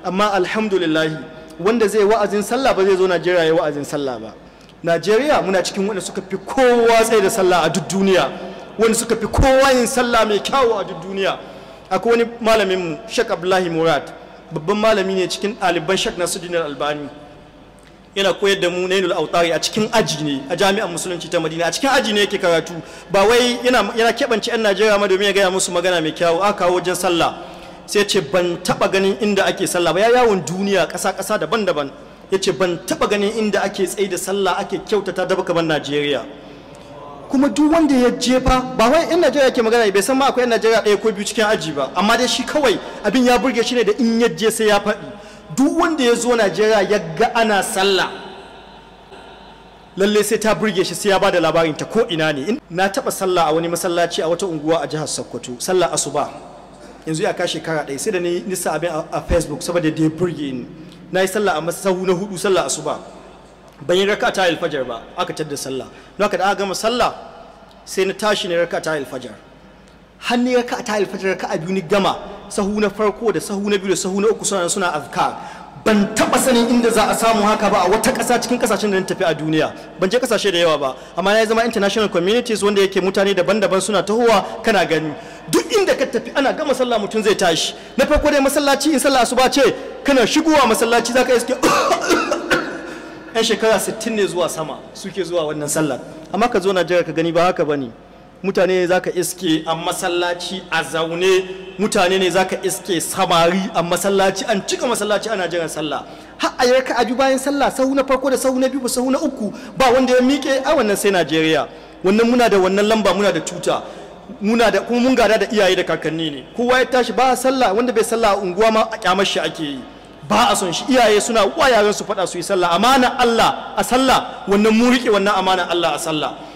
amma alhamdulillahi wanda zai wa'azin sallah ba zai zo najeriya ya wa'azin sallah ba najeriya muna cikin wanda suka fi kowa tsaye da sallah a duk duniya wanda suka fi kowa yin sallah mai kyawu a duk duniya akwai wani malamin mu shek abdullahi murad babban malami ne cikin ɗaliban shek nasuddin albani yana koyar da mu nailul autari a cikin aji ne a jami'an musulunci ta madina a cikin aji ne yake karatu ba wai yana yana keɓance 'yan najeriya ma domin ya gaya musu magana mai kyawu aka kawo wajen sallah sai ce ban taɓa ganin inda ake sallah ba ya yawon duniya ƙasa ƙasa daban-daban ya ce ban taɓa ganin inda ake tsaye da sallah ake kyautata da kamar najeriya kuma duk wanda ya jefa ba wai in najeriya ke magana bai san ma akwai 'yan najeriya ɗaya ko biyu cikin aji ba amma dai shi kawai abin ya burge shi ne da in ya je sai ya faɗi duk wanda ya zo najeriya ya ga ana sallah lalle sai ta burge shi sai ya bada labarin ta ko ina ne na taba sallah a wani masallaci a wata unguwa a jihar sokoto sallah asuba yanzu ya ka shekara ɗaya sai da ni nisa abin a facebook saboda da ya burge ni na yi sallah a masahu na hudu sallah asuba ban yi raka ta alfajar ba aka tadda sallah don haka da aka gama sallah sai na tashi ne raka ta alfajar har ni raka ta alfajar raka a biyu ni gama sahu na farko da sahu na biyu da sahu na uku suna suna azkar ban taba sanin inda za a samu haka ba a wata ƙasa cikin ƙasashen da na tafi a duniya ban je ƙasashe da yawa ba amma na zama international communities wanda yake mutane daban-daban suna tahowa kana gani duk inda ka tafi ana gama sallah mutum zai tashi na farko dai masallaci in sallah asuba ce kana shigowa masallaci zaka iske yan shekara 60 ne zuwa sama suke zuwa wannan sallar amma ka zo Najeriya ka gani ba haka bane mutane za ka iske a masallaci a zaune mutane ne za ka iske samari a masallaci an cika masallaci ana jiran sallah har a yarka a bayan sallah sahu na farko da sahu na biyu ba sahu na uku ba wanda ya miƙe a wannan sai najeriya wannan muna da wannan lamba muna da tuta muna da kuma mun gada da iyaye da kakanni ne kowa ya tashi ba sallah wanda bai sallah a unguwa ma a kyamar shi ake yi ba a son shi iyaye suna wa yaran su faɗa su yi sallah amana Allah a sallah wannan mu riƙe wannan amana Allah a sallah